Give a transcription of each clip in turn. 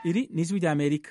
iri ni ijwi rya amerika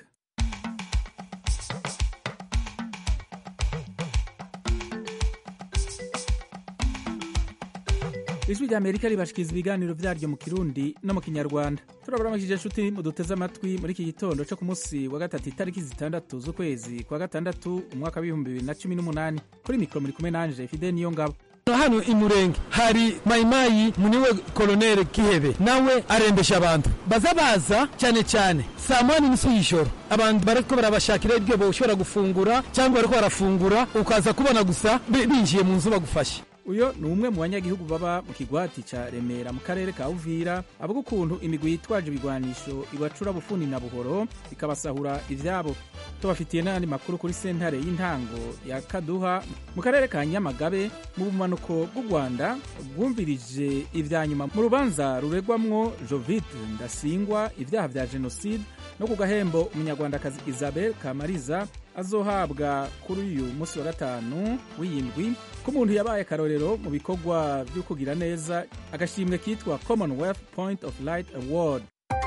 ijwi rya amerika ribashikiriza ibiganiro vyaryo mu kirundi no mu kinyarwanda turabaramukije nshuti muduteze amatwi muri iki gitondo co ku munsi wa gatatu itariki zitandatu z'ukwezi kwa gatandatu umwaka w'ibihumbi bibiri na cumi n'umunani kuri mikoro muri kumwe nanje fide niyo ngabo hano imurenge hari mayimayi muniwe koloneli kihebe nawe arembesha abantu baza baza cyane cyane saa moya n'inusu y'ijoro abantu bariko barabashakira ibyo boshobora gufungura cyangwa bariko barafungura ukaza kubona gusa binjiye mu nzu bagufashe uyo ni umwe mu banyagihugu baba mu kigwati ca remera mu karere ka uvira avuga ukuntu imigwi yitwaje ibigwanisho ibacura bufuni na buhoro ikabasahura ivyabo tubafitiye n'ayandi makuru kuri sentare y'intango ya kaduha mu karere ka nyamagabe mu bumanuko bw'u rwanda bwumvirije ivya nyuma mu rubanza ruregwamwo jovite ndasingwa ivyaha vya jenoside no ku gahembo umunyarwandakazi isabel kamariza azohabwa kuri uyu munsi wa gatanu w'iyindwi ko umuntu yabaye akarorero mu bikorwa byo kugira neza agashimwe kitwa commonwealth point of light award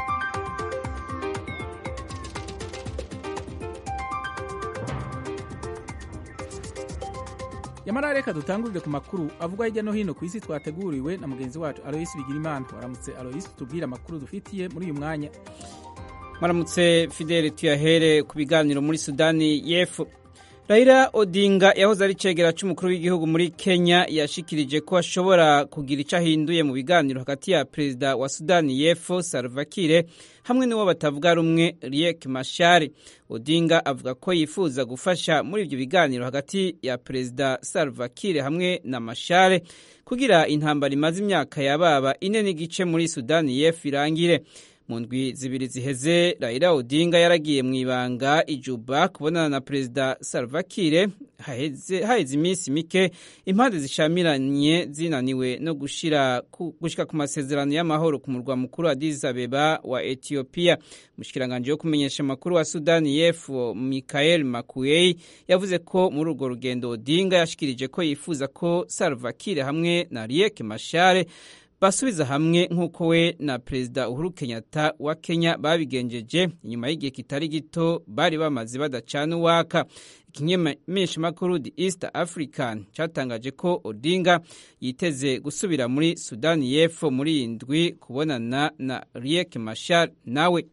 yamara reka dutangurire ku makuru avugwa hirya no hino ku isi twateguriwe na mugenzi wacu aloyisi bigirimana waramutse aloyisi tubwire amakuru dufitiye muri uyu mwanya maramutse fidele tuyahere ku biganiro muri sudani y'epfo Raila Odinga yahoze ari cegera c'umukuru w'igihugu muri Kenya yashikirije ko ashobora kugira ico ahinduye mu biganiro hagati ya perezida wa Sudani y'Epfo Salva Kiir hamwe n'uwo batavuga rumwe Riek Machar. Odinga avuga ko yifuza gufasha muri ivyo biganiro hagati ya perezida Salva Kiir hamwe na Machar kugira intambara imaze imyaka yababa ine n'igice muri Sudani y'Epfo irangire. mu ndwi zibiri ziheze Raila Odinga yaragiye mu ibanga ijuba kubonana na perezida Salva Kiir haheze iminsi mike impande zishamiranye zinaniwe no gushira ku, gushika ku masezerano y'amahoro ku murwa mukuru Addis Abeba wa Ethiopia mushikiranganje yo kumenyesha amakuru wa Sudani y'Epfo Michael Makuei yavuze ko muri urwo rugendo Odinga yashikirije ko yifuza ko Salva Kiir hamwe na Riek Machar basubiza hamwe nk'uko we na perezida uhuru kenyatta wa kenya babigenjeje inyuma y'igihe kitari gito bari bamaze badacana uwaka ikimenyeshamakuru the east african cyatangaje ko odinga yiteze gusubira muri sudani y'epfo muri iyi ndwi kubonana na riek mashar nawe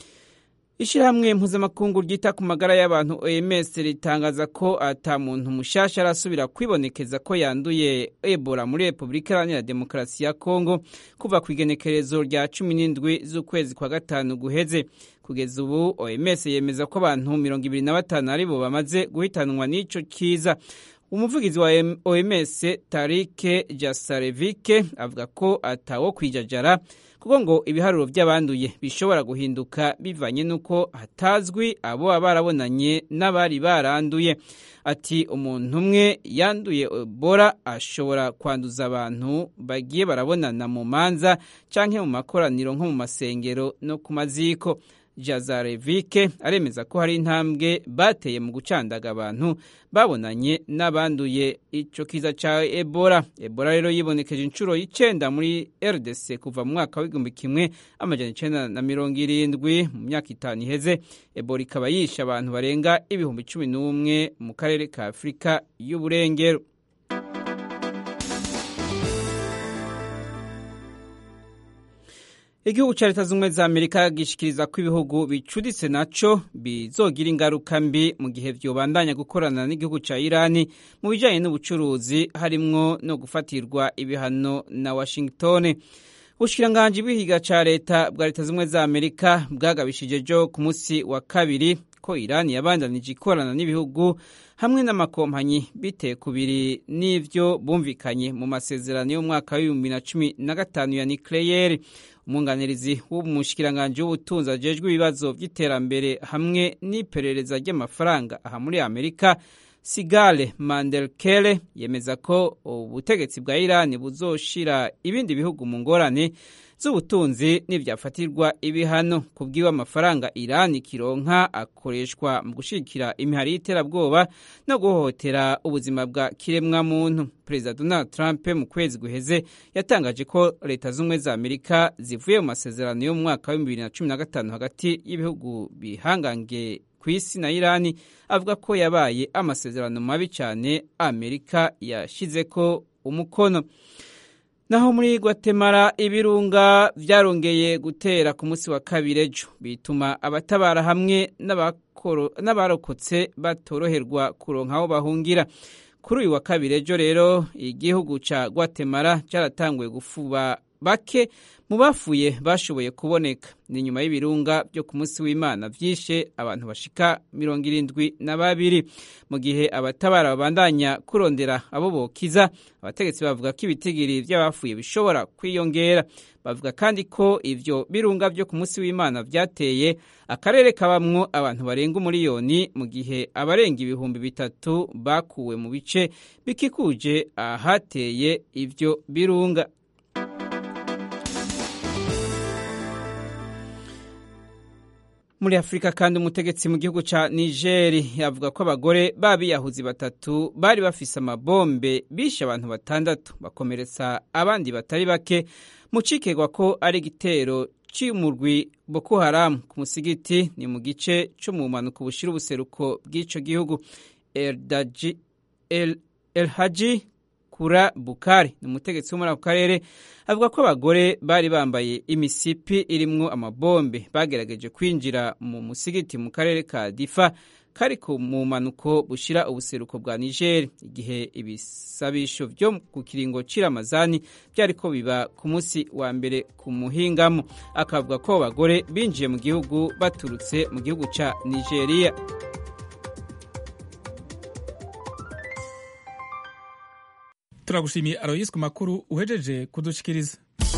ishyirahamwe mpuzamakungu ryita ku magara y'abantu oms ritangaza ko ata muntu mushasha arasubira kwibonekeza ko yanduye ebola muri repubulika iharanira demokarasi ya kongo kuva ku igenekerezo rya cumi n'indwi z'ukwezi kwa gatanu guheze kugeza ubu oms yemeza ko abantu mirongo ibiri na batanu aribo bamaze guhitanwa n'ico kiza umuvugizi wa oms tarike jasarevike avuga ko atawo kwijajara kuko ngo ibiharuro by'abanduye bishobora guhinduka bivanye n'uko hatazwi abo baba barabonanye n'abari baranduye ati umuntu umwe yanduye ebola ashobora kwanduza abantu bagiye barabonana mu manza cyangwa mu makoraniro nko mu masengero no ku maziko jazarevike aremeza ko hari intambwe bateye mu gucandaga abantu babonanye n'abanduye icyo kiza cya ebola ebola rero yibonekeje inshuro y'icenda muri rdc kuva mu mwaka w'igihumbi kimwe amajana icenda na mirongo irindwi mu myaka itanu iheze ebola ikaba yishe abantu barenga ibihumbi cumi n'umwe mu karere ka afurika y'uburengero igihugu cya leta z'ubumwe za amerika gishikiriza ko ibihugu bicuditse naco bizogira ingaruka mbi mu gihe vyobandanya gukorana n'igihugu ca irani mu bijanye n'ubucuruzi harimwo no gufatirwa ibihano na washington ubushikiranganji bw'ihiga ca leta bwa leta z'ubumwe za amerika bwagabishije jo ku munsi wa kabiri ko irani yabandanije ikorana n'ibihugu hamwe n'amakompanyi bitewe kubiri n'ivyo bumvikanye mu masezerano y'umwaka w'ibihumbi na cumi na gatanu ya nikleyeri umwunganirizi w'umushikiranganji w'ubutunzi ajejwe ibibazo by'iterambere hamwe n'iperereza ry'amafaranga aha muri amerika sigale mandelkele yemeza ko ubutegetsi bwa irani buzoshira ibindi bihugu mu ngorane z'ubutunzi n'ibyafatirwa ibihano ku bw'iwe amafaranga irani kironka akoreshwa mu gushyigikira imihari y'iterabwoba no guhohotera ubuzima bwa kiremwamuntu perezida donald trump mu kwezi guheze yatangaje ko leta z'ubumwe za amerika zivuye mu masezerano yo mu mwaka wa bibiri na cumi na gatanu hagati y'ibihugu bihangange ku isi na irani avuga ko yabaye amasezerano mabi cyane amerika yashyize ko umukono naho muri Guatemala ibirunga byarongeye gutera ku munsi wa kabiri ejo bituma abatabara hamwe n'abarokotse batoroherwa kuronka aho bahungira kuri uyu wa kabiri ejo rero igihugu cya Guatemala cyaratanguye gufuba bake mu bafuye bashoboye kuboneka ni nyuma y'ibirunga byo ku munsi w'imana byishe abantu bashika mirongo irindwi na babiri mu gihe abatabara babandanya kurondera abo bokiza abategetsi bavuga ko ibitigiri by'abafuye bishobora kwiyongera bavuga kandi ko ivyo birunga byo ku munsi w'imana byateye akarere kabamwo abantu barenga umuriyoni mu gihe abarenga ibihumbi bitatu bakuwe mu bice bikikuje ahateye ivyo birunga muri afurika kandi umutegetsi mu gihugu cya nigeri yavuga ko abagore b'abiyahuzi batatu bari bafise amabombe bishe abantu batandatu bakomeretsa abandi batari bake mu cikegwa ko ari igitero cy'umurwi boko haramu ku musigiti ni mu gice cyo mu mpanuka bushira ubuseruko bw'icyo gihugu elhaji kura bukari ni umutegetsi wo muri ako karere avuga ko abagore bari bambaye imisipi irimwo amabombe bagerageje kwinjira mu musigiti mu karere ka difa kari mu mpanuko bushira ubuseruko bwa nigeri igihe ibisabisho byo ku kiringo cy'iramazani byari ko biba ku munsi wa mbere ku muhingamo akavuga ko abagore binjiye mu gihugu baturutse mu gihugu cya nigeria turagushimiye aroyisi ku makuru uhejeje kudushikiriza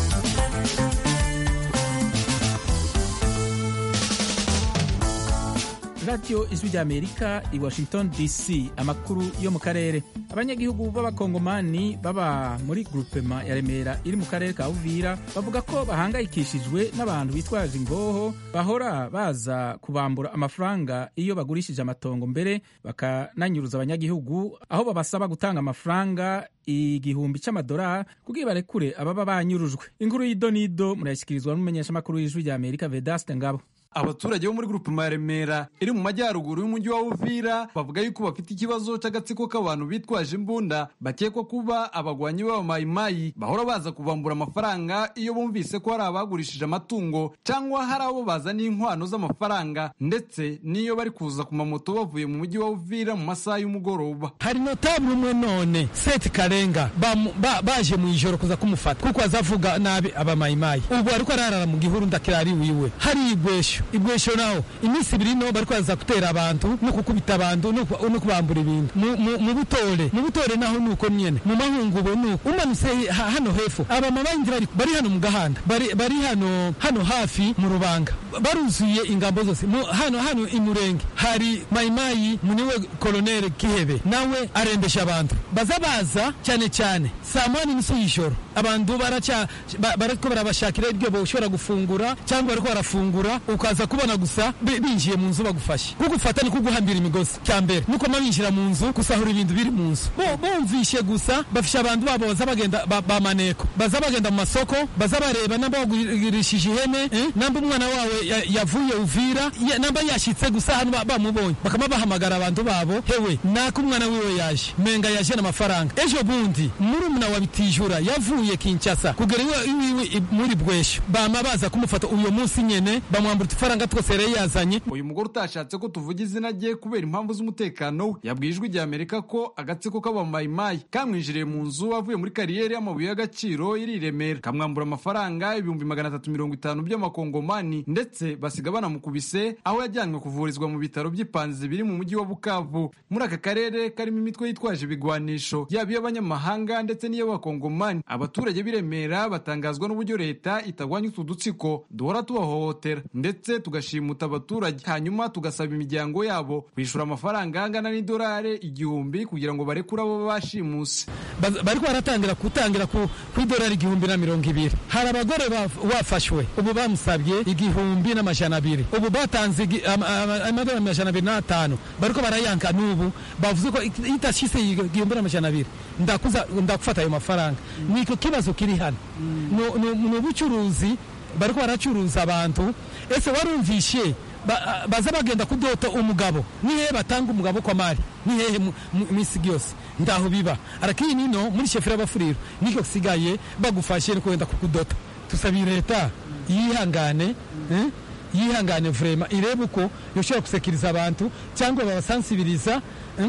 radiyo ijwi ry'amerika i washington dc amakuru yo mu karere abanyagihugu b'abakongomani baba muri grupema ya remera iri mu karere ka uvira bavuga ko bahangayikishijwe n'abantu bitwaje ingoho bahora baza kubambura amafaranga iyo bagurishije amatongo mbere bakananyuruza abanyagihugu aho babasaba gutanga amafaranga igihumbi cy'amadolari kugira barekure ababa banyurujwe inkuru y'idonido murayashyikirizwa n'umumenyeshamakuru w'ijwi ry'amerika vedaste ngabo abaturage bo muri gurupe ya remera iri mu majyaruguru y'umujyi wa uvira bavuga yuko bafite ikibazo cy'agatsiko k'abantu bitwaje imbunda bakekwa kuba abagwanyi b'abamayimayi bahora baza kubambura amafaranga iyo bumvise ko hari abagurishije amatungo cyangwa hari abo bazaniye inkwano z'amafaranga ndetse n'iyo bari kuza ku mamoto bavuye mu mujyi wa uvira mu masaha y'umugoroba hari notabule umwe none seti karenga baje mu ijoro kuza kumufata kuko azavuga nabi abamayimayi ubu ariko ararara mu gihuru ndakirari wiwe hari igwesho ibwesho naho iminsi ibiri no bariko baza gutera abantu no kukubita abantu no kubambura ibintu mu butore mu butore naho nuko nyene mu mahungubo nuko umanutse hano hepfo abama bandi bari hano mu gahanda bari hano hano hafi mu rubanga baruzuye ingambo zose hano hano imurenge hari mayimayi muniwe koloneli kihebe nawe arembesha abantu baza baza cyane cyane saa moya n'inusu y'ijoro abantu bariko barabashakira ibyo boshobora gufungura cyangwa bariko barafungura ukaza kubona gusa binjiye mu nzu bagufashe kugufata ni kuguhambira imigozi cya mbere nuko binjira mu nzu gusahura ibintu biri mu nzu bumvishe gusa bafisha abantu babo baza bagenda bamaneko baza bagenda mu masoko baza bareba namba bagurishije ihene namba umwana wawe yavuye uvira namba yashitse gusa hano bamubonye bakaba bahamagara abantu babo hewe nako umwana wiwe yaje menga yaje n'amafaranga ejo bundi murumuna wa bitijura yavuye kinshasa kugera iwiwe muri bwesho bama baza kumufata uyo munsi nyene bamwambura udufaranga twose yari yazanye uyu mugore utashatse ko tuvuga izina rye kubera impamvu z'umutekano we yabwiye ijwi rya amerika ko agatsiko k'abamayimayi kamwinjiriye mu nzu avuye muri kariyeri y'amabuye y'agaciro iri i remera kamwambura amafaranga ibihumbi magana atatu mirongo itanu by'amakongomani ndetse basiga banamukubise aho yajyanywe kuvurizwa mu bitaro by'ipanzi biri mu mujyi wa bukavu muri aka karere karimo imitwe yitwaje ibigwanisho yaba iy'abanyamahanga ndetse n'iy'abakongomani abaturage b'i remera batangazwa n'uburyo leta itagwanya utu dutsiko duhora tubahohotera ndetse ndetse tugashimuta abaturage hanyuma tugasaba imiryango yabo kwishyura amafaranga angana n'idolari igihumbi kugira ngo barekure abo bashimuse bariko baratangira gutangira ku idolari igihumbi na mirongo ibiri hari abagore bafashwe ubu bamusabye igihumbi n'amajana abiri ubu batanze amadolari amajana abiri n'atanu bariko barayanka n'ubu bavuze ko itashise igihumbi n'amajana abiri ndakufata ayo mafaranga niko kibazo kiri hano ni ubucuruzi bariko baracuruza abantu ese warumvishe baza bagenda kudota umugabo nihehe batanga umugabo kwa mari nihehe misi yose ndaho biba arakiri nino muri shefera bafuriro niko sigaye bagufashe no kwenda kukudota tusabiye leta yihangane eh? yihangane vrema irebe uko yoshobora gusekiriza abantu cyangwa babasansibiriza eh?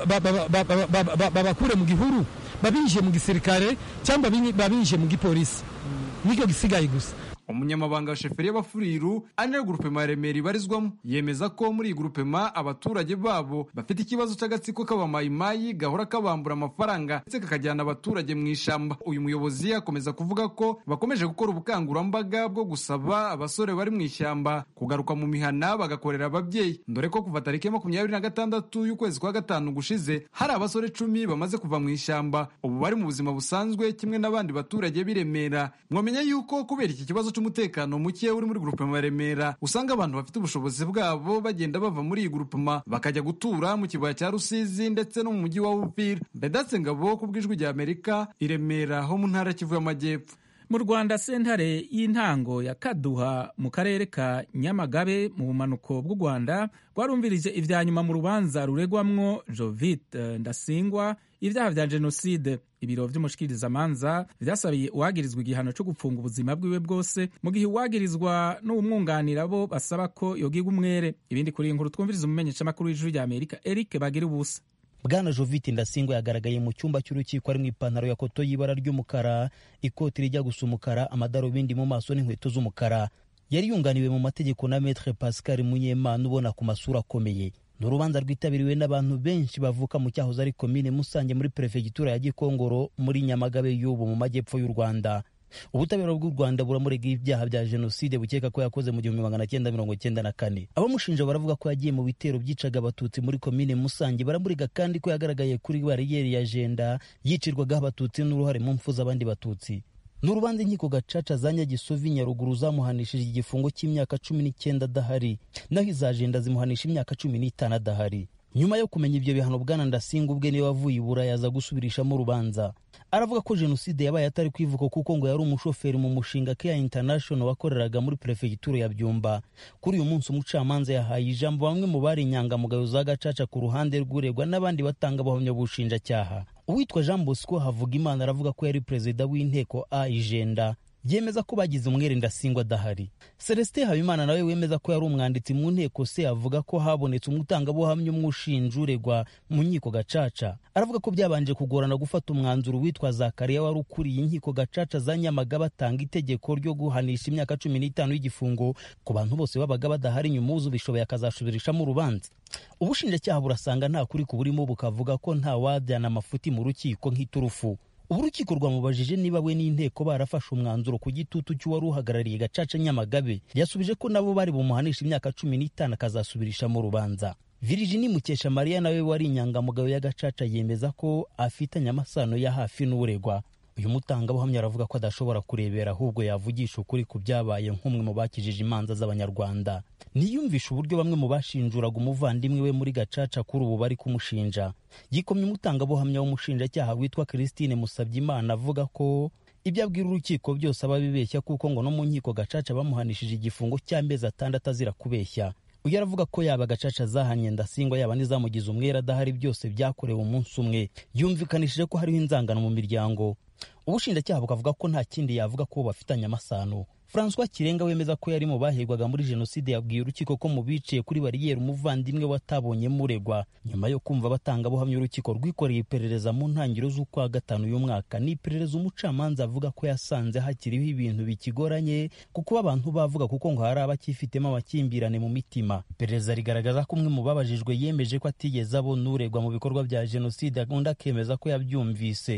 babakure mu gihuru babinjiye mu gisirikare cyangwa babinjiye mu gipolisi niko gisigaye gusa umunyamabanga wa sheferi y'abafuriru ari nayo gurupema ya remera ibarizwamo yemeza ko muri iyi gurupema abaturage babo bafite ikibazo cy'agatsiko k'abamayimayi gahora kabambura amafaranga ndetse kakajyana abaturage mu ishyamba uyu muyobozi akomeza kuvuga ko bakomeje gukora ubukangurambaga bwo gusaba abasore bari mu ishyamba kugaruka mu mihana bagakorera ababyeyi dore ko kuva tariki ya makumyabiri na gatandatu y'ukwezi kwa gatanu gushize hari abasore cumi bamaze kuva mu ishyamba ubu bari mu buzima busanzwe kimwe n'abandi baturage b'i Remera mwamenya yuko kubera iki kibazo umutekano muke uri muri grupema ya Remera usanga abantu bafite ubushobozi bwabo bagenda bava muri iyi grupema bakajya gutura mu kibaya cya Rusizi ndetse no mu mujyi wa Uvira Bedatse Ngabo ku bw'ijwi rya Amerika i Remera ho mu ntara Kivu y'Amajyepfo mu rwanda sentare y'intango ya kaduha mu karere ka nyamagabe mu bumanuko bw'u rwanda rwarumvirije ibya nyuma mu rubanza ruregwamwo jovite ndasingwa ibyaha bya jenoside ibiro by'umushikirizamanza byasabiye uwagirizwa igihano cyo gupfunga ubuzima bwiwe bwose mu gihe uwagirizwa n'umwunganira bo basaba ko yogiga umwere ibindi kuri iyi nkuru twumviriza umumenyeshamakuru w'ijuru rya amerika eric bagira ubusa bwana jovite ndasingwa yagaragaye mu cyumba cy'urukiko ari mu ipantaro ya koto y'ibara ry'umukara ikoti rijya gusa umukara amadarubindi mu maso n'inkweto z'umukara yari yunganiwe mu mategeko na metre pascal munyemana ubona ku masura akomeye ni urubanza rwitabiriwe n'abantu benshi bavuka mu cyahoze ari komine musange muri perefegitura ya gikongoro muri nyamagabe y'ubu mu majyepfo y'u rwanda ubutabera bw'u rwanda buramurega ibyaha bya jenoside bukeka ko yakoze mu gihumbi magana cyenda mirongo cyenda na kane abamushinja baravuga ko yagiye mu bitero byicaga abatutsi muri komine musange baramurega kandi ko yagaragaye kuri bariyeri ya jenda yicirwagaho abatutsi n'uruhare mu mfu z'abandi batutsi ni urubanza inkiko gacaca za nyagisovi nyaruguru zamuhanishije igifungo cy'imyaka cumi n'icyenda adahari naho iza jenda zimuhanisha imyaka cumi n'itanu adahari nyuma yo kumenya ibyo bihano bwana ndasinga ubwe niwe wavuye ibura yaza gusubirishamo urubanza aravuga ko jenoside yabaye atari kwivuka kuko ngo yari umushoferi mu mushinga Care International wakoreraga muri perefegitura ya Byumba kuri uyu munsi umucamanza yahaye ijambo bamwe mu bari inyangamugayo za gacaca ku ruhande rw'uregwa n'abandi batanga abahamya bushinjacyaha uwitwa Jean Bosco Havugimana aravuga ko yari perezida w'inteko a ijenda yemeza ko bagize umwere ndasingwa adahari celestin habimana nawe wemeza ko yari umwanditsi mu nteko se avuga ko habonetse umutangabuhamya umwe ushinja uregwa mu nkiko gacaca aravuga ko byabanje kugorana gufata umwanzuro witwa zakariya wari ukuriye inkiko gacaca za nyamaga batanga itegeko ryo guhanisha imyaka cumi n'itanu y'igifungo ku bantu bose babaga badahari nyuma uzu bishoboye akazasubirishamo urubanza ubushinjacyaha burasanga nta kuri kuburimo bukavuga ko nta wajyana amafuti mu rukiko nk'iturufu ubu urukiko rwamubajije niba we n'inteko barafashe umwanzuro ku gitutu cy'uwari uhagarariye gacaca nyamagabe yasubije ko nabo bari bumuhanisha imyaka cumi n'itanu akazasubirishamo urubanza Virginie Mukesha Mariya nawe wari inyangamugayo ya gacaca yemeza ko afitanye amasano ya hafi n'uregwa uyu mutangabuhamya aravuga ko adashobora kurebera ahubwo yavugisha ukuri ku byabaye nk'umwe mu bakijije imanza z'abanyarwanda niyumvisha uburyo bamwe mu bashinjuraga umuvandimwe we muri gacaca kuri ubu bari kumushinja yikomye umutangabuhamya w'umushinjacyaha witwa christine musabyimana avuga ko ibyo abwira urukiko byose aba abibeshya kuko ngo no mu nkiko gacaca bamuhanishije igifungo cy'amezi atandatu azira kubeshya uyu aravuga ko yaba gacaca zahanye ndasingwa yaba n'izamugize umwere adahari byose byakorewe umunsi umwe yumvikanishije ko hariho inzangano mu miryango ubushinjacyaha bukavuga ko nta kindi yavuga ko bafitanye amasano francois kirenga wemeza ko yari mu bahigwaga muri jenoside yabwiye urukiko ko mu biciye kuri bariyeri umuvandimwe watabonye muregwa nyuma yo kumva abatangabuhamya urukiko rwikoreye iperereza mu ntangiriro z'ukwa gatanu y'umwaka ni iperereza umucamanza avuga ko yasanze hakiriho ibintu bikigoranye kuko abantu bavuga kuko ngo hari abakifitemo amakimbirane mu mitima iperereza rigaragaza ko umwe mu babajijwe yemeje ko atigeze abona uregwa mu bikorwa bya jenoside undi akemeza ko yabyumvise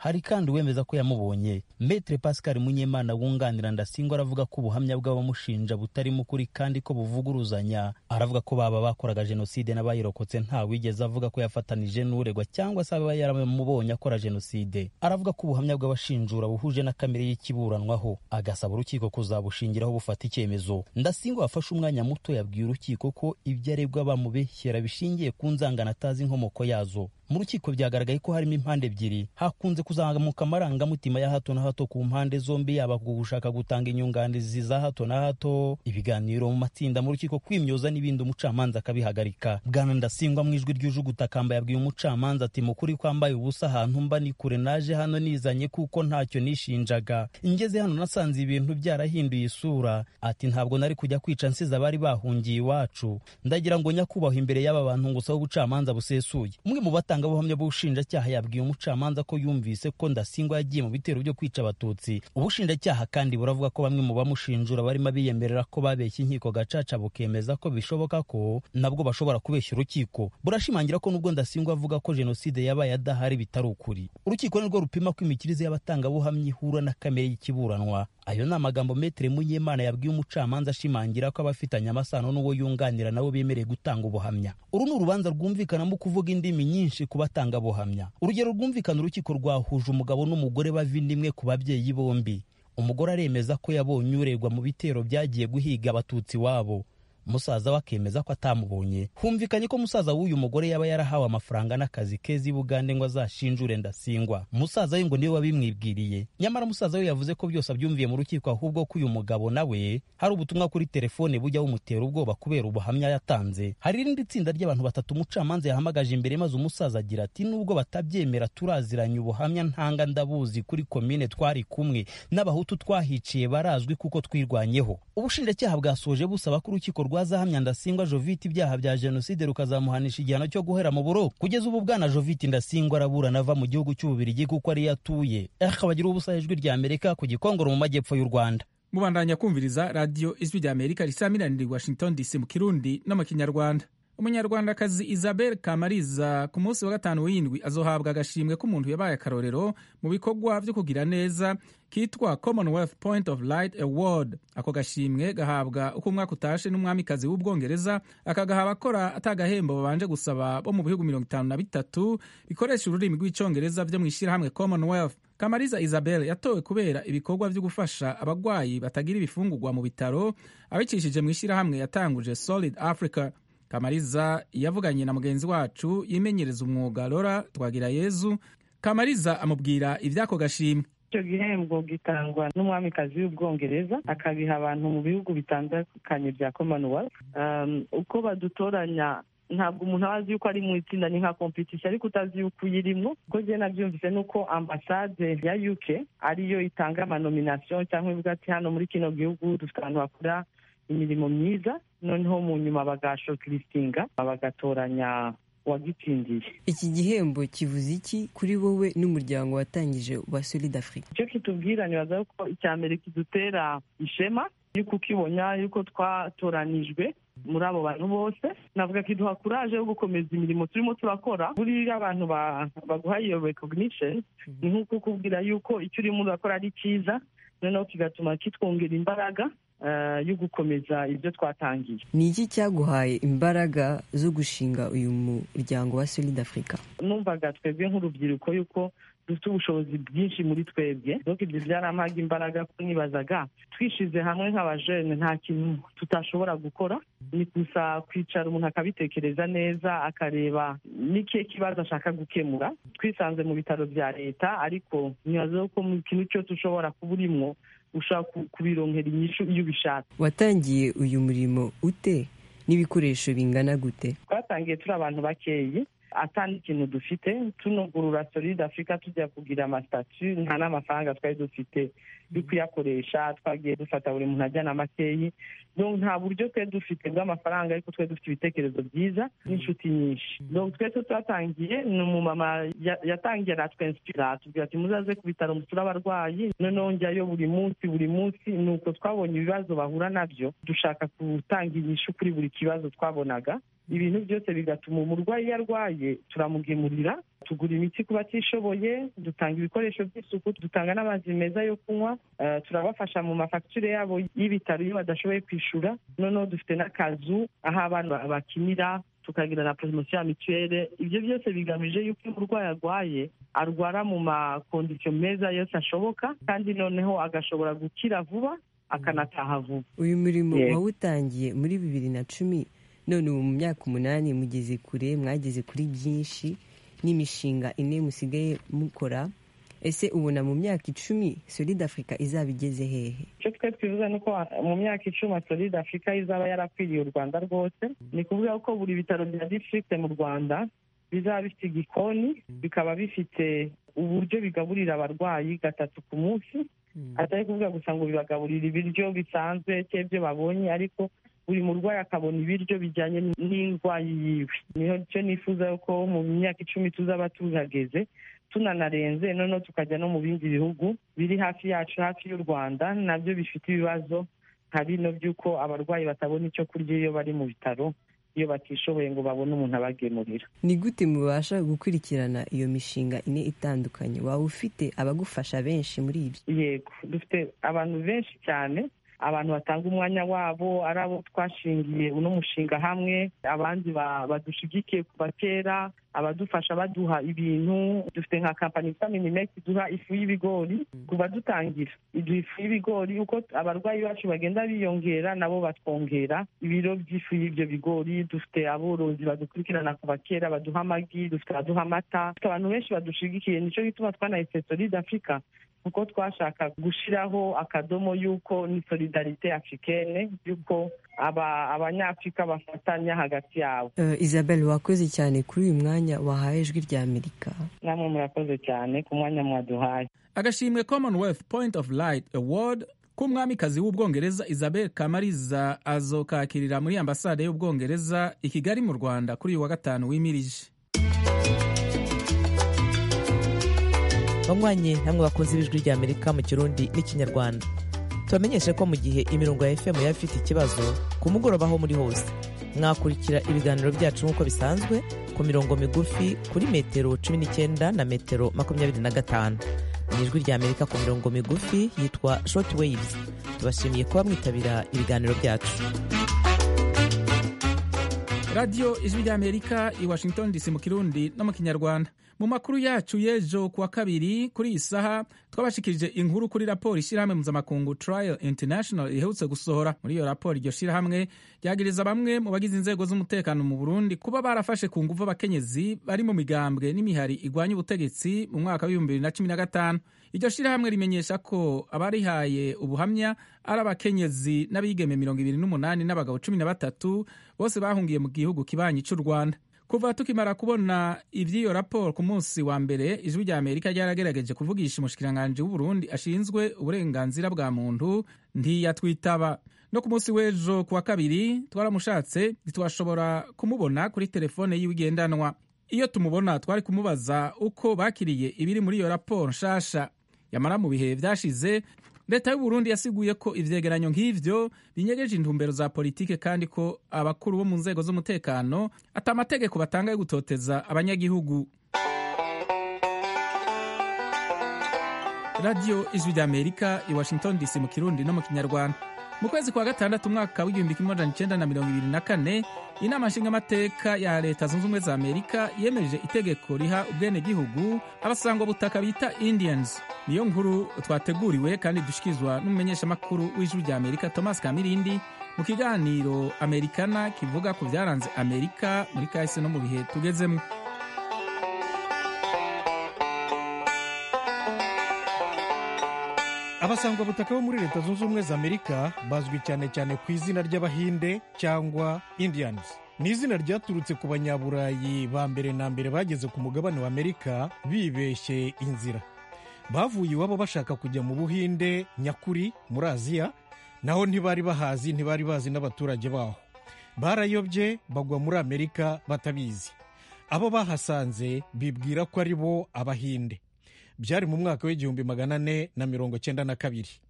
hari kandi uwemeza ko yamubonye metre pascal munyemana wunganira ndasingwa aravuga ko ubuhamya bw'abamushinja butarimo ukuri kandi ko buvuguruzanya aravuga ko baba bakoraga jenoside n'abayirokotse nta wigeze avuga ko yafatanije n'uregwa cyangwa se aba yaramubonye akora jenoside aravuga ko ubuhamya bw'abashinjura buhuje na kamere y'ikiburanwaho agasaba urukiko kuzabushingiraho bufata icyemezo ndasingwa wafashe umwanya muto yabwiye urukiko ko ibyo aregwa bamubeshyera bishingiye ku nzangano atazi inkomoko yazo mu rukiko byagaragaye ko harimo impande ebyiri hakunze kuzamuka amarangamutima ya hato na hato ku mpande zombi yaba ku gushaka gutanga inyunganizi za hato na hato ibiganiro mu matsinda mu rukiko kwimyoza n'ibindi umucamanza akabihagarika bwana ndasingwa mu ijwi ryuje ugutakamba yabwiye umucamanza ati mukuri kwambaye ubusa ahantu mba ni kure naje hano nizanye kuko ntacyo nishinjaga ngeze hano nasanze ibintu byarahinduye isura ati ntabwo nari kujya kwica nsize abari bahungiye iwacu ndagira ngo nyakubahwa imbere y'aba bantu ngusaba ubucamanza busesuye umwe mu batangabuhamya b'ubushinjacyaha yabwiye umucamanza ko yumvise ko ndasingwa yagiye mu bitero byo kwica abatutsi ubushinjacyaha kandi buravuga ko bamwe mu bamushinjura barimo biyemerera ko babeshya inkiko gacaca bukemeza ko bishoboka ko nabwo bashobora kubeshya urukiko burashimangira ko nubwo ndasingwa avuga ko jenoside yabaye adahari bitari ukuri urukiko nirwo rupima ko imikirize y'abatangabuhamya ihura na kamere y'ikiburanwa ayo ni amagambo metere munyemana yabwiye umucamanza ashimangira ko abafitanye amasano n'uwo yunganira nabo bemereye gutanga ubuhamya uru ni urubanza rwumvikanamo kuvuga indimi nyinshi ku batangabuhamya urugero rwumvikana urukiko rwahuje umugabo n'umugore bava indimwe ku babyeyi bombi umugore aremeza ko yabonye uregwa mu bitero byagiye guhiga abatutsi wabo musaza we akemeza ko atamubonye humvikanye ko musaza w'uyu mugore yaba yarahawe amafaranga n'akazi keza i bugande ngo azashinjure ndasingwa musaza we ngo niwe wabimwibwiriye nyamara musaza we yavuze ko byose abyumviye mu rukiko ahubwo ko uyu mugabo nawe hari ubutumwa kuri telefone bujya bumutera ubwoba kubera ubuhamya yatanze hari irindi tsinda ry'abantu batatu umucamanza yahamagaje imbere maze umusaza agira ati nubwo batabyemera turaziranye ubuhamya ntanga ndabuzi kuri komine twari kumwe n'abahutu twahiciye barazwi kuko twirwanyeho ubushinjacyaha bwasoje busaba ko urukiko rwazahamya ndasingwa jovite ibyaha bya jenoside rukazamuhanisha igihano cyo guhera mu buro kugeza ubu bwana jovite ndasingwa araburana ava mu gihugu cy'ububirigi kuko ariyo atuye akabagira ubusa ijwi rya amerika ku gikongoro mu majyepfo y'u rwanda mubandanya kumviriza radiyo ijwi rya amerika risamiranira i washington dc mu kirundi no mu kinyarwanda umunyarwandakazi isabel kamariza ku munsi wa gatanu w'indwi azohabwa agashimwe k'umuntu yabaye akarorero mu bikorwa byo kugira neza kitwa commonwealth point of light award ako gashimwe gahabwa uko umwaka utashe n'umwamikazi w'ubwongereza akagaha abakora atagahembo babanje gusaba bo mu bihugu mirongo itanu na bitatu bikoresha ururimi rw'icyongereza byo mu ishyirahamwe commonwealth kamariza isabel yatowe kubera ibikorwa byo gufasha abagwayi batagira ibifungurwa mu bitaro abicishije mu ishyirahamwe yatanguje solid africa kamariza yavuganye na mugenzi wacu yimenyereza umwuga lora twagira yezu kamariza amubwira iby'ako gashimwe icyo gihembo gitangwa n'umwamikazi w'ubwongereza akabiha abantu mu bihugu bitandukanye bya commonwealth uko badutoranya ntabwo umuntu aba azi yuko ari mu itsinda ni nka kompetisiyo ariko utazi yuko uyirimo ubwo njye nabyumvise ni uko ambasade ya uk ariyo itanga amanominasiyo cyangwa ivuga ati hano muri kino gihugu dufite ahantu hakora imirimo myiza noneho mu nyuma bagashokirisinga bagatoranya uwagitsindiye iki gihembo kivuze iki kuri wowe n'umuryango watangije wa solid africa icyo kitubwira nibaza ko icya mbere kidutera ishema yuko ukibona yuko twatoranijwe muri abo bantu bose navuga kiduha kuraje yo gukomeza imirimo turimo turakora buriya abantu baguha iyo recognition ni nk'uko ukubwira yuko icyo urimo urakora ari cyiza noneho kigatuma kitwongera imbaraga yo gukomeza ibyo twatangiye ni iki cyaguhaye imbaraga zo gushinga uyu muryango wa solid africa numvaga twebwe nk'urubyiruko yuko dufite ubushobozi bwinshi muri twebwe dore ibyo byarampaga imbaraga ko nibazaga twishyize hamwe nk'abajene nta kintu tutashobora gukora ni gusa kwicara umuntu akabitekereza neza akareba n'ikihe kibazo ashaka gukemura twisanze mu bitaro bya leta ariko nibaza ko mu kintu cyose ushobora kuba urimo ushaka kubironkera inyishu iyo ubishatse watangiye uyu murimo ute n'ibikoresho bingana gute twatangiye turi abantu bakeyi atandi ikintu dufite tunugurura solide afurika tujya kugira amasitatu nta n'amafaranga twari dufite yo kuyakoresha twagiye dufata buri muntu ajyana makeyi nta buryo twe dufite bw'amafaranga ariko twe dufite ibitekerezo byiza n'inshuti nyinshi twese twatangiye ni umumama yatangiye aratwensipira atubwira ati muzaze ku bitaro musure abarwayi noneho njyayo buri munsi buri munsi ni uko twabonye ibibazo bahura nabyo dushaka gutanga inyishu kuri buri kibazo twabonaga ibintu byose bigatuma umurwayi iyo arwaye turamugemurira tugura imiti ku batishoboye dutanga ibikoresho by'isuku dutanga n'amazi meza yo kunywa turabafasha mu mafagitire yabo y'ibitaro iyo badashoboye kwishyura noneho dufite n'akazu aho abana bakinira tukagira na poromosiyo ya mituweli ibyo byose bigamije yuko iyo umurwayi arwaye arwara mu makondisiyo meza yose ashoboka kandi noneho agashobora gukira vuba akanataha vuba uyu murimo wawutangiye muri bibiri na cumi none ubu mu myaka umunani mugeze kure mwageze kuri byinshi n'imishinga ine musigaye mukora ese ubona mu myaka icumi solide afurika izaba igeze hehe icyo twe twifuza ni uko mu myaka icumi solide afurika izaba yarakwiriye u rwanda rwose ni kuvuga ko buri bitaro bya districte mu rwanda bizaba bifite igikoni bikaba bifite uburyo bigaburira abarwayi gatatu ku munsi atari kuvuga gusa ngo bibagaburira ibiryo bisanzwe cyangwa ibyo babonye ariko buri murwayi akabona ibiryo bijyanye n'indwayi yiwe niho cyo nifuza ko mu myaka icumi tuzaba tuhageze tunanarenze noneho tukajya no mu bindi bihugu biri hafi yacu hafi y'u rwanda nabyo bifite ibibazo nka bino by'uko abarwayi batabona icyo kurya iyo bari mu bitaro iyo batishoboye ngo babone umuntu abagemurira ni gute mubasha gukurikirana iyo mishinga ine itandukanye waba ufite abagufasha benshi muri ibyo yego dufite abantu benshi cyane abantu batanga umwanya wabo ari abo twashingiye uno mushinga hamwe abandi badushigikiye kuva kera abadufasha baduha ibintu dufite nka kampani yitwa minimekisi iduha ifu y'ibigori kuva dutangira iduha ifu y'ibigori uko abarwayi bacu bagenda biyongera nabo batwongera ibiro by'ifu y'ibyo bigori dufite aborozi badukurikirana kuva kera baduha amagi dufite abaduha amata dufite abantu benshi badushigikiye nicyo gituma twanahise solide afurika kuko twashaka gushyiraho akadomo y'uko ni solidarite africaine y'uko abanyafurika bafatanya hagati yabo isabel wakoze cyane kuri uyu mwanya wahaye ijwi rya amerika namwe murakoze cyane ku mwanya mwaduhaye agashimwe commonwealth point of light award k'umwamikazi w'ubwongereza isabel kamariza azokakirira muri ambasade y'ubwongereza i kigali mu rwanda kuri uyu wa gatanu wimirije banywanyi namwe bakunze ibijwi rya amerika mu kirundi n'ikinyarwanda tubamenyeshe ko mu gihe imirongo ya fm yaba ifite ikibazo ku mugoroba aho muri hose mwakurikira ibiganiro byacu nk'uko bisanzwe ku mirongo migufi kuri metero cumi n'icyenda na metero makumyabiri na gatanu ni ijwi rya amerika ku mirongo migufi yitwa short waves tubashimiye kuba mwitabira ibiganiro byacu radiyo ijwi rya amerika i washington dc mu kirundi no mu kinyarwanda mu makuru yacu y'ejo kuwa kabiri kuri iyi saha twabashikirije inkuru kuri raporo ishyirahamwe mpuzamakungu trial international iherutse gusohora muri iyo raporo iryo shyirahamwe ryagiriza bamwe mu bagize inzego z'umutekano mu burundi kuba barafashe ku nguvu abakenyezi bari mu migambwe n'imihari igwanya ubutegetsi mu mwaka w'ibihumbi bibiri na cumi na gatanu iryo shyirahamwe rimenyesha ko abarihaye ubuhamya ari abakenyezi n'abigeme mirongo ibiri n'umunani n'abagabo cumi na batatu bose bahungiye mu gihugu kibanyi cy'u rwanda kuva tukimara kubona iby'iyo raporo ku munsi wa mbere ijwi rya amerika ryaragerageje kuvugisha umushikiranganji w'uburundi ashinzwe uburenganzira bwa muntu ntiyatwitaba no ku munsi w'ejo kuwa kabiri twaramushatse ntitwashobora kumubona kuri telefone yiwe igendanwa iyo tumubona twari kumubaza uko bakiriye ibiri muri iyo raporo nshasha yamara mu bihe byashize leta y'uburundi yasiguye ko ivyegeranyo nk'ivyo binyegeje intumbero za politike kandi ko abakuru bo mu nzego z'umutekano ata amategeko batanga yo gutoteza abanyagihugu radiyo ijwi rya amerika i washington dc mu kirundi no mu kinyarwanda mu kwezi kwa gatandatu umwaka w'igihumbi kimwe amajana icenda na mirongo ibiri na kane inama nshingamateka ya leta zunze ubumwe za amerika yemeje itegeko riha ubwenegihugu abasangwa butaka bita indians niyo nkuru twateguriwe kandi dushikirizwa n'umumenyeshamakuru w'ijwi rya amerika thomas kamirindi mu kiganiro amerikana kivuga ku byaranze amerika muri kahise no mu bihe tugezemo abasangwabutaka bo muri leta zunze ubumwe za amerika bazwi cyane cyane ku izina ry'abahinde cyangwa indians ni izina ryaturutse ku banyaburayi ba mbere na mbere bageze ku mugabane wa amerika bibeshye inzira bavuye iwabo bashaka kujya mu buhinde nyakuri muri aziya naho ntibari bahazi ntibari bazi n'abaturage baho barayobye bagwa muri amerika batabizi abo bahasanze bibwira ko ari bo abahinde byari mu mwaka w'igihumbi magana ane na mirongo cyenda na kabiri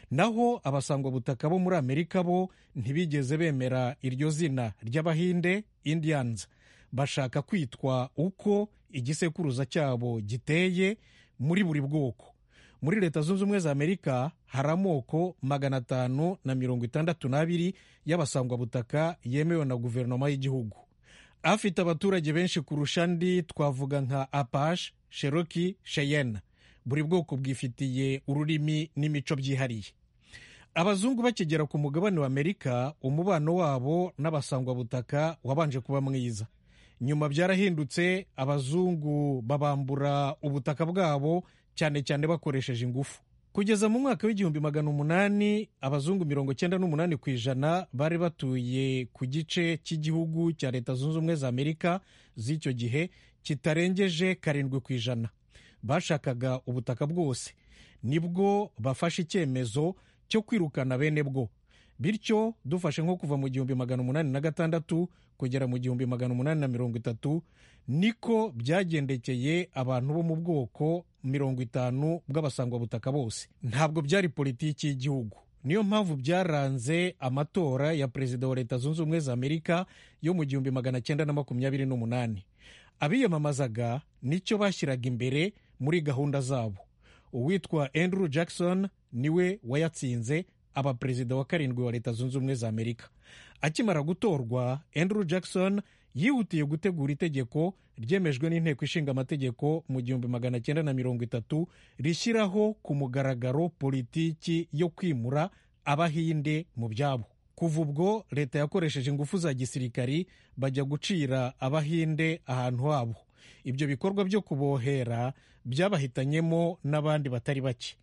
naho abasangwabutaka bo muri amerika bo ntibigeze bemera iryo zina ry'abahinde indians bashaka kwitwa uko igisekuruza cyabo giteye muri buri bwoko muri leta zunze ubumwe za amerika hari amoko magana atanu na mirongo itandatu n'abiri y'abasangwabutaka yemewe na guverinoma y'igihugu afite abaturage benshi kurusha andi twavuga nka apache sheroki sheyenne buri bwoko bwifitiye ururimi n'imico byihariye abazungu bakigera ku mugabane wa amerika umubano wabo n'abasangwabutaka wabanje kuba mwiza nyuma byarahindutse abazungu babambura ubutaka bwabo cyane cyane bakoresheje ingufu kugeza mu mwaka w'igihumbi magana umunani abazungu mirongo cyenda n'umunani ku ijana bari batuye ku gice cy'igihugu cya leta zunze ubumwe za amerika z'icyo gihe kitarengeje karindwi ku ijana bashakaga ubutaka bwose nibwo bafashe icyemezo cyo kwirukana bene bwo bityo dufashe nko kuva mu gihumbi magana umunani na gatandatu kugera mu gihumbi magana umunani na mirongo itatu niko byagendekeye abantu bo mu bwoko mirongo itanu bw'abasangwabutaka bose ntabwo byari politiki y'igihugu niyo mpamvu byaranze amatora ya perezida wa leta zunze ubumwe za amerika yo mu gihumbi magana cyenda na makumyabiri n'umunani abiyamamazaga nicyo bashyiraga imbere muri gahunda zabo uwitwa andrew jackson niwe wayatsinze aba perezida wa karindwi wa leta zunze ubumwe za amerika akimara gutorwa andrew jackson yihutiye gutegura itegeko ryemejwe n'inteko ishinga amategeko mu gihumbi magana cyenda na mirongo itatu rishyiraho ku mugaragaro politiki yo kwimura abahinde mu byabo kuva ubwo leta yakoresheje ingufu za gisirikari bajya gucira abahinde ahantu habo ibyo bikorwa byo kubohera byabahitanyemo n'abandi batari bake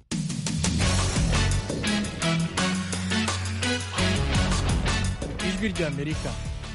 ijwi ry'amerika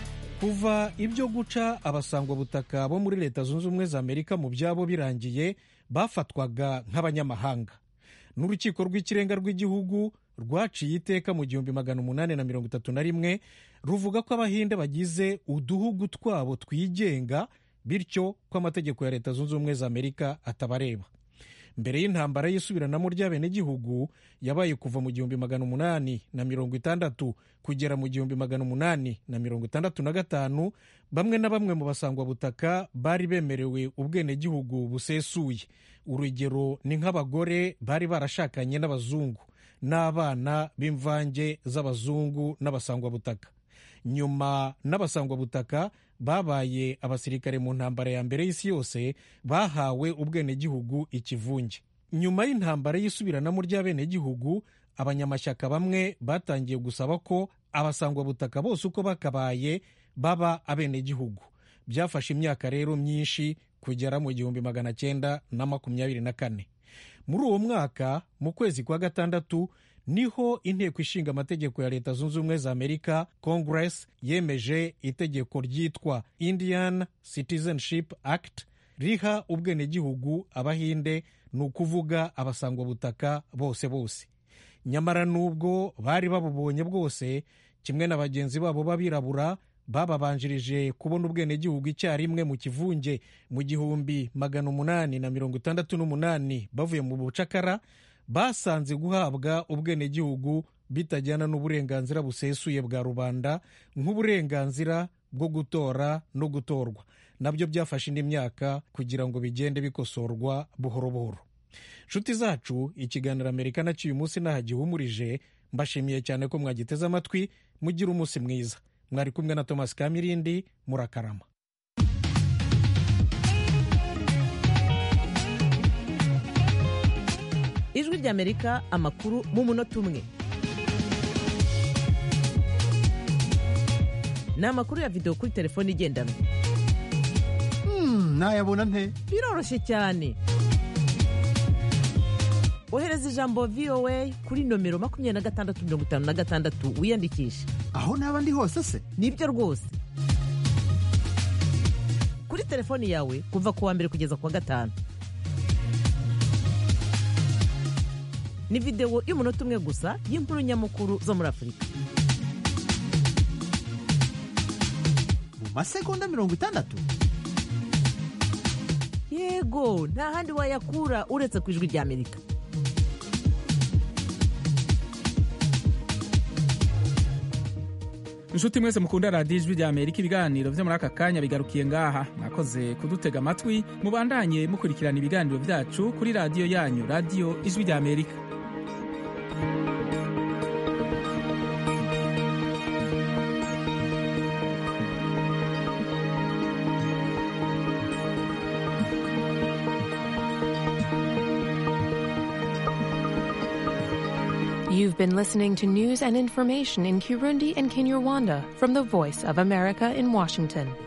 kuva ibyo guca abasangwabutaka bo muri leta zunze ubumwe za amerika mu byabo birangiye bafatwaga nk'abanyamahanga n'urukiko rw'ikirenga rw'igihugu rwaciye iteka mu gihumbi magana umunani na mirongo itatu na rimwe ruvuga ko abahinde bagize uduhugu twabo twigenga bityo ko amategeko ya leta zunze ubumwe za amerika atabareba mbere y'intambara y'isubiranamo ry'abenegihugu yabaye kuva mu gihumbi magana umunani na mirongo itandatu kugera mu gihumbi magana umunani na mirongo itandatu na gatanu bamwe na bamwe mu basangwabutaka bari bemerewe ubwenegihugu busesuye urugero ni nk'abagore bari barashakanye n'abazungu n'abana b'imvange z'abazungu n'abasangwabutaka nyuma n'abasangwabutaka babaye abasirikare mu ntambara ya mbere y'isi yose bahawe ubwenegihugu ikivunge nyuma y'intambara y'isubiranamo ry'abenegihugu abanyamashyaka bamwe batangiye gusaba ko abasangwabutaka bose uko bakabaye baba abenegihugu byafashe imyaka rero myinshi kugera mu gihumbi magana cyenda na makumyabiri na kane muri uwo mwaka mu kwezi kwa gatandatu niho inteko ishinga amategeko ya leta zunze ubumwe za amerika congress yemeje itegeko ryitwa indian citizenship act riha ubwenegihugu abahinde ni ukuvuga abasangwabutaka bose bose nyamara n'ubwo bari babubonye bwose kimwe na bagenzi babo b'abirabura bababanjirije kubona ubwenegihugu icyarimwe mu kivunge mu gihumbi magana umunani na mirongo itandatu n'umunani bavuye mu bucakara basanze guhabwa ubwenegihugu bitajyana n'uburenganzira busesuye bwa rubanda nk'uburenganzira bwo gutora no gutorwa nabyo byafashe indi myaka kugira ngo bigende bikosorwa buhoro buhoro nshuti zacu ikiganiro amerika nacyo uyu munsi ntaho gihumurije mbashimiye cyane ko mwagiteze amatwi mugire umunsi mwiza mwari kumwe na thomas kamirindi murakarama ijwi ry'amerika amakuru mu munota umwe ni amakuru ya videwo kuri telefone igendanwa nayabona nte biroroshye cyane ohereza ijambo voa kuri nomero makumyabiri na gatandatu mirongo itanu na gatandatu wiyandikishe aho naba ndi hose se nibyo rwose kuri telefoni yawe kuva ku wa mbere kugeza ku wa gatanu ni videwo y'umunota umwe gusa y'inkuru nyamukuru zo muri afurika mu masegonda mirongo itandatu yego nta handi wayakura uretse ku ijwi ry'amerika inshuti mwese mukunda radiyo ijwi rya amerika ibiganiro vyo muri aka kanya bigarukiye ngaha mwakoze kudutega amatwi mubandanye mukurikirana ibiganiro vyacu kuri radiyo yanyu radiyo ijwi rya amerika You've been listening to news and information in Kirundi and Kinyarwanda from the Voice of America in Washington.